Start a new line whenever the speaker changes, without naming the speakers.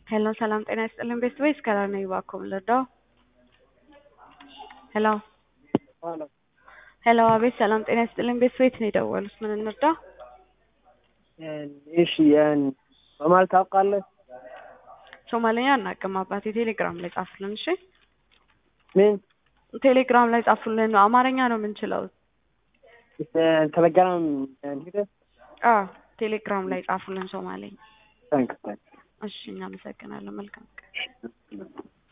ሄሎ ሰላም ጤና ይስጥልን ቤስት ወይስ ከላር ነኝ እባክዎ ምን ልርዳው? ሄሎ
ሄሎ
ሄሎ አቤት ሰላም ጤና ይስጥልን ቤስት ወይት ነው የደወሉት ምን እንርዳ?
እሺ በማለት ታውቃለህ?
ሶማሌኛ አናውቅም አባቴ ቴሌግራም ላይ ጻፉልን እሺ
ምን
ቴሌግራም ላይ ጻፉልን አማርኛ ነው የምንችለው
ቴሌግራም ሄደህ
አዎ ቴሌግራም ላይ ጻፉልን ሶማሌኛ
ታንክስ
እሺ እናመሰግናለን መልካም ቀን